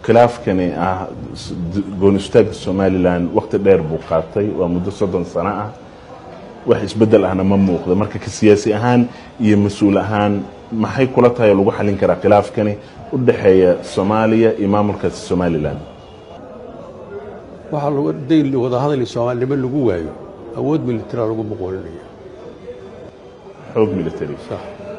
khilaafkani ah gooni istaagga somalilan waqti dheer buu qaatay waa muddo soddon sano ah wax isbeddel ahna ma muuqdo marka ka siyaasi ahaan iyo mas-uul ahaan maxay kula tahay oo lagu xallin karaa khilaafkani u dhexeeya soomaaliya iyo maamulkaasi somalilan waxaa lagu dayn wadahadal soomaalinimo lagu waayo awood militara lagu muqooninaya xoog military sax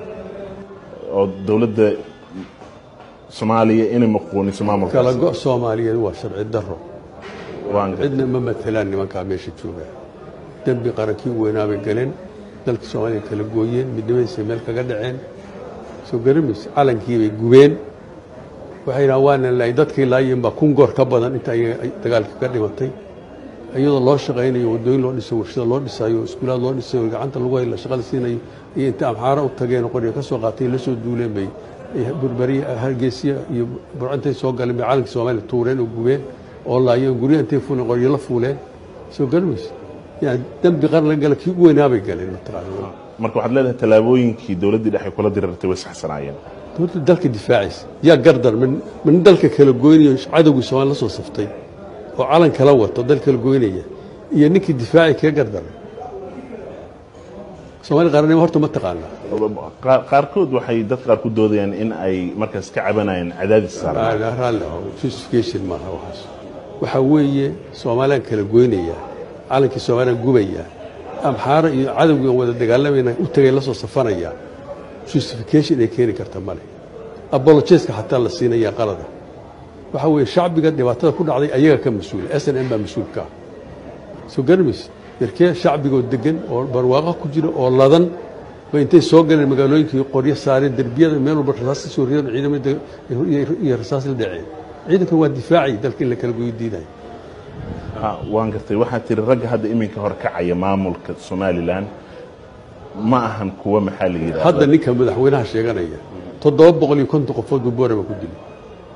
oo dowladda soomaaliya inay maquuniso kala maamulkaasi go' soomaaliyeed waa sharci daro waan gartay. cidna ma matelaan nimankaa meesha jooga dembi qarankii weynaa bay galeen dalka soomaaliya kala gooyeen midnimadiisay meel kaga dhaceen soo garamaysa calankii bay gubeen waxay dhahaan waana laay dadkii laayeen baa kun goor ka badan inta ayaga ay dagaalka ka dhimatay iyadoo loo shaqaynayo waddooyin loo dhisayo warshada loo dhisayo iskuulaad loo dhisayo gacanta lagu hayla shaqada siinayo iyo inta amxaaro u tageen oo qoryo ka soo qaatay la soo duuleen bay ay burbariya hargeysiya iyo burcantay soo galeen bay calankii soomaaliya tuureen oo gubeen oo laayeen guryaha intay fuuleen qoryo la fuuleen soo garamaysa yani dembi qaran la gala kii ugu weynaa bay galeen mataqaana marka waxaad leedahay tallaabooyinkii dowladdii dhexe kula dirirtay way saxsanaayeen dowladda dalka difaacaysa yaa gardar min min dalka kala goynayo cadowgii soomaali la soo saftay oo calan kala wato dal kala goynaya iyo ninkii difaaci kaga gardaray soomaali qaranimo horta ma taqaanaa Qaar- qaarkood waxay dad qaar ku doodayaan in ay markaas ka cabanayaan cadaadis saaran Aa, raalli ahow, justification maaha waxaas waxaa weeye soomaaliyaan kala goynaya calankii soomaaliyaan gubaya amxaaro iyo cadowgii aan wada dagaalamayna u tagay la soo safanaya justification ay keeni karta male apologeska xataa la siinaya qalada waxaa weeye shacbiga dhibaatada ku dhacday ayaga ka mas-uula s n m baa mas-uulka ah soo garamaysa yarkee shacbigoo degan oo barwaaqo ku jira oo ladan ba intay soo galeen magaalooyinkii qoryo saareen derbiyada meel walba rasaas ka soo ridan ciidamada iyo- iyo rasaas la dhaceen ciidankan waa difaacay dalka in la kala goyo diidayo Ha, waan gartay waxaad tiri ragga hadda iminka hor kacaya maamulka somalilan ma ahan kuwa maxaa la yidhahda hadda ninka madaxweynaha sheeganaya toddoba boqol iyo konton qofood buu boorama ku dilay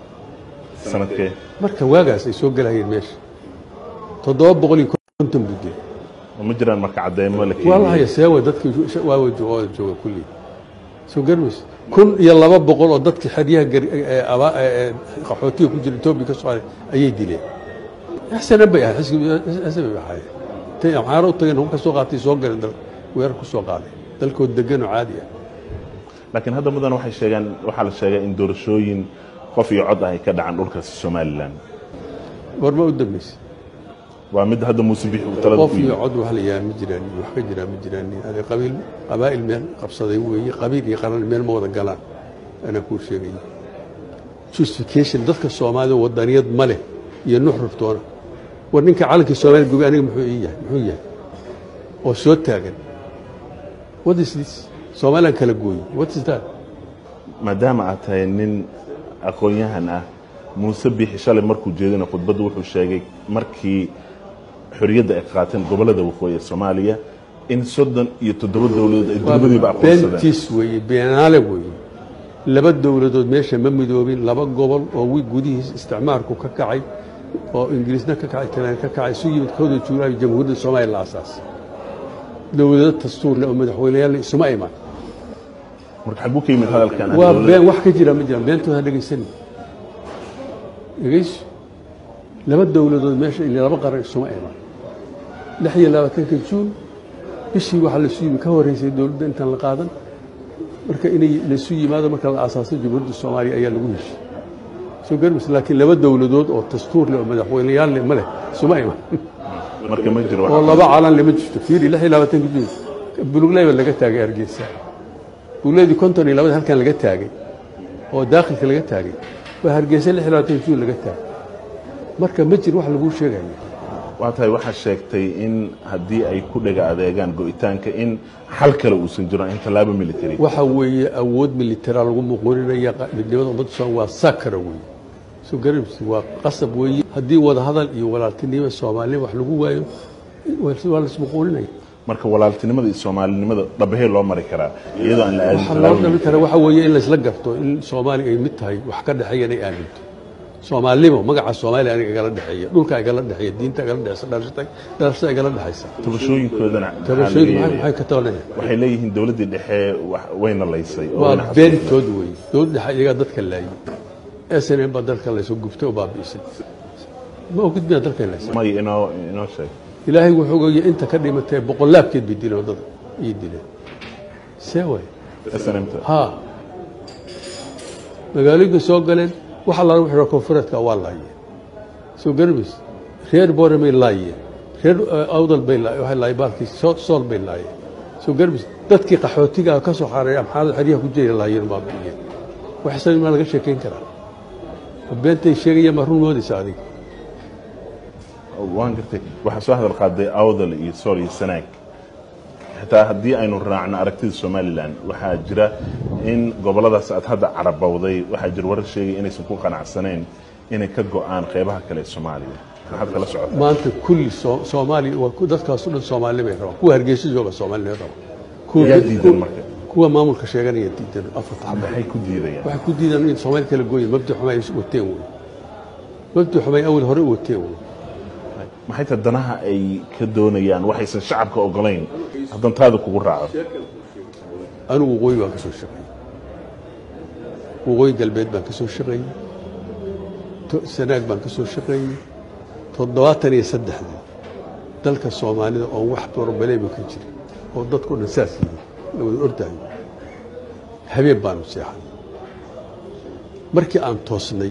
sanadkee marka waagaas ay soo gelayeen meesha toddoba boqol iyo konton buu dilay ma jiraan marka cadeymo la waa la haya seewa dadkii waawa jooga jooga kulli soo garmaysa kun iyo laba boqol oo dadkii xeryaha gar- ee aba- ee- ee qaxootiga ku jira etoobiya ka socday ayay dileen xsanan bay ahayd xisbi bay ahayd intay amxaaro u tageen hub ka soo qaatay soo galeen dal weerar ku soo qaaday dalkood degan oo caadi ah laakiin hadda mudan waxay sheegaan waxaa la sheegay in doorashooyin qof iyo cod ah ay ka dhacaan dhulkaasi somalilan warma u dambeysay waa mid hadda muuse bixi uu talada qof ku iyo yimi cod wax la yahay ma jiraan wax ka jiraa ma jiraan ade qabiil qabaa'il meel qabsaday weeye qabiil iyo qaran meel ma wada galaan anaa kuu sheegaya justification dadka soomaalida wadaniyad ma leh iyo nuxruftoona war ninka calankii soomaaliya gubay aniga muxuu ii yahay muxuu yahay oo soo taagan what is this soomaaliyan kala gooyi what is that maadaama aad tahay nin aqoon-yahan ah muuse bixi shalay markuu jeedina khudbaddu wuxuu sheegay markii xorriyadda ay qaateen gobollada waqooyi ee soomaaliya in soddon iyo toddoba dowladood ay dowladiiba aqoonsadeen beentis weeye beenaale weeye laba dowladood meesha ma midoobin laba gobol oo wi gudihiis isticmaarku ka kacay oo ingiriisna ka kacay talyaani ka kacay isu yimid kooda juulaay jamhuuriyadda soomaaliya la asaasay dowlado dastuur leh oo madaxweyneyaal leh isuma iman marka xaguu ka yimid hadalkan waa been wax ka jira ma jiraan beentooda ha dhegaysani dhegayso laba dowladood meesha iyo laba qaran isuma iman lix iyo labaatanka juun bishii waxaa lasu yimi ka horeysay dowladda intaan la qaadan marka inay lasu yimaado marka la aasaasay jamhuuriyadda soomaaliya ayaa lagu heshay soo garmaysa laakiin laba dowladood oo dastuur leh oo madaxweyneyaal leh ma leh isuma iman marka ma jiro oo laba calan lama jirto fiiri lix iyo labaatanka juun bulugleyba laga taagay hargeysa bulugleydi konton iyo labada halkan laga taagay oo daakhilka laga taagay waa hargeysa lix iyo labaatanka juun laga taagay marka ma jiro wax laguu sheegaya waa tahay waxaa sheegtay in haddii ay ku dhega adeegaan go'itaanka in xal kale uusan jirin in tallaabo military waxa weeye awood militara lagu muquuninaya qa- midnimada ummadda soomaaliya waa sakara weeye soo garabsi waa qasab weeye haddii wadahadal iyo walaaltinimo soomaaliya wax lagu waayo waa waa laismuquuninaya marka walaaltinimada iyo soomaalinimada dhabahee loo mari karaa iyadoo aan la aadin waxaa loo tallaabo dhami karaa waxa weeye in laysla garto in soomaaliya ay mid tahay wax ka dhexeeya inay aaminto soomaalnimo magaca soomaaliya aniga igala dhexeeya dhulka igala dhexeeya diinta igala dhexeysa dhalashada dhalashada igala dhexeysa tabashooyinkoodana maxaa tabashooyinku laga maxay yeelay? maxay ka tabanaya waxay leeyihiin dowladdii dhexe wax- wayna laysay oo waa wayna xasuuqday. beentood weeye dowlad dhexe iyagaa dadka laayay s n m baa dalka laysoo gubtay oo baabi'isay ma ogid miyaa dalka in laysa may inoo inoo sheeg ilaahay wuxuu ogaya inta ka dhimatay boqolaabkeed bay dileen waddada iyo dileen see way snmta ha magaalooyinka soo galeen waxa laga wixii koonfureedka waa laayeen soo garmays reer boore bay laayeen reer awdal bay laayeen waxay laayeen baalkii soo- sool bay laayeen soo garmays dadkii qaxootiga ka soo xaareeya maxamed xeryaha ku jira laayeen baabi'iyeen wax isaga maa laga sheekayn karaa ma beentay sheegaya ma run moodaysa adiga waan gartay waxaa soo hadal qaaday awdal iyo sool iyo sanaag xitaa haddii aynu raacno aragtida somalilan waxaa jira in goboladaas aad hadda carabowday waxaa jira warar sheegay inaysan ku qanacsanayn inay ka go-aan qeybaha kale ee soomaaliya maxaad kala socotaa maanta kulli soo- soomaaliya waa ku- dadkaasoo dhan soomaali bay rabaan kuwa hargeysa jooga soomaali bay rabaan Kuwa- yaa diidan marka kuwa maamulka sheeganaya diidan afarta xabba maxay ku diidayaan waxay ku diidaan in soomaali kala gooyin mabdi xumay ay wateen wey mabdi xumay awal hore u wateen wey maxay ta danaha ay ka doonayaan waxaysan shacabka ogolayn haddan taada kugu raaco anigu waqooyi baan ka soo shaqeeyey waqooyi galbeed baan ka soo shaqeeyey to- sanaag baan ka soo shaqeeyey toddobaatan iyo saddexdii dalka soomaalida oo wax borobaleyba ka jira oo dadku dhan saas yihiin la wada ordayo habeen baanu seexan markii aan toosnay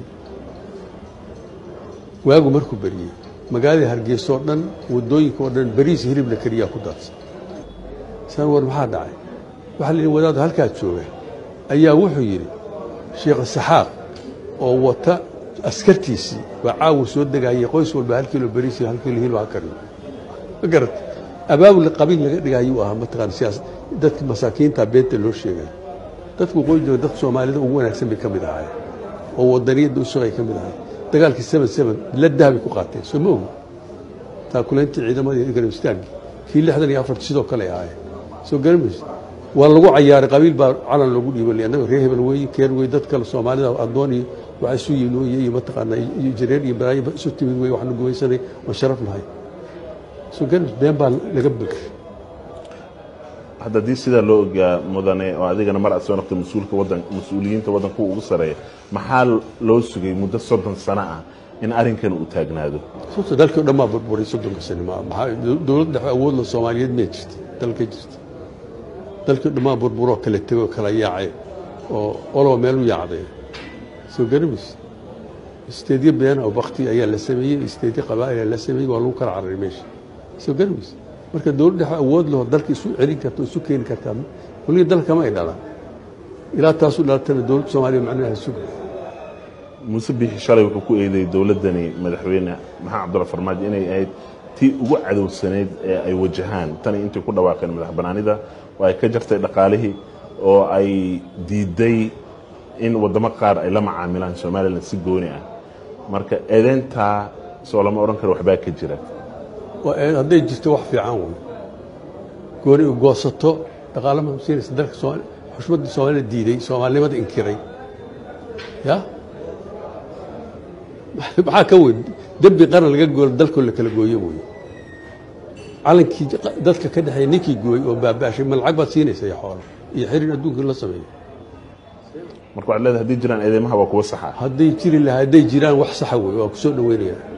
waagu markuu beriyey magaalada hargeysa oo dhan waddooyinka oo dhan bariis hilib la kariyaa ku daadsan saan war maxaa dhacay waxaa la yidhi wadaadu halkaa jooga ayaa wuxuu yidhi sheekh saxaaq oo wata askartiisii waa caawa soo degayay qoys walba hal kilo bariis iyo hal kilo hilib ha kariyo ma garat abaabul qabiil laga dhigayuu ahaa mataqaan siyaas dadka masaakiinta beenta loo sheegay dadka waqooyi jooga dadka soomaalida ugu wanaagsan bay ka mid ahaayeen oo wadaniyadda u shaqay ka mid ahaayeen dagaalkii seven seven la dahabay ku qaateen soo ma ogi taakulayntii ciidamada iyo garab istaagii kii lixdan iyo afarta sidoo kale ay ahaayeen soo garamaysa waa lagu cayaaray qabiil baa calan loogu dhiibay annaga reer hebel weeye keer wey dad kale soomaalida addoon iyo waxaa isu yimid weye iyo mataqaanaa iyo jareer iyo balaayo isu timid weye waxaanu gumaysanay waan sharaf lahay soo garamaysa been baa laga begay hadda haddii sidaa loo ogaa mudane oo adigana mar aad soo noqtay mas-uulka wadan mas-uuliyiinta waddanka ugu sareeya maxaa loo sugay muddo soddon sano ah in arrinkan uu taagnaado sababto dalkii o dhan maa burburay soddonka sane ma maxaa dowlad dhexe awoodla soomaaliyeed mee jirta dalka jirta dalkii o dhan maa burburoo kala tegay oo kala yaacay oo oloba meel u yaacday soo garamaysa isteedyo been oo bakti ayaa la sameeyey isteedyo qabaa'il ayaa la sameeyey waa lagu kala cararay meesha soo garamaysa marka dowlad dhexe awood laho dalka isu celin karta oo isu keeni kartaa weliga dalka ma ay dhalaan ilaa taasu dhalatana dowladda soomaaliya macnaha suga muuse biixi shalay wuxuu ku eedeeyey dowladdani madaxweyne maxamed cabdulla farmaajo inay ahayd tii ugu cadowsaneyd ee ay wajahaan tani intay ku dhawaaqeen madax banaanida oo ay ka jartay dhaqaalihii oo ay diiday in waddamo qaar ay la macaamilaan somalilan si gooni ah marka eedeyntaa soo lama odhan karo waxbaa ka jira waa ee hadday jirto wax fiican wey gooni u goosato dhaqaala ma siinaysa dalka Soomaali xushmadda Soomaalida diiday Soomaalinimada inkiray ya maxaa ka weyn dembi qaran laga gooyo dalkoo la kala gooyo wey calankii dadka ka dhexeeya ninkii gooy oo baabaashay ma lacag baad siinaysa iyo xoolo iyo xirin adduunka la sameeyo marka waxaad leedahay haddii jiraan eedeymaha waa kuwa saxa hadday jiri lahaa hadday jiraan wax saxa wey waa ku soo dhaweynayaa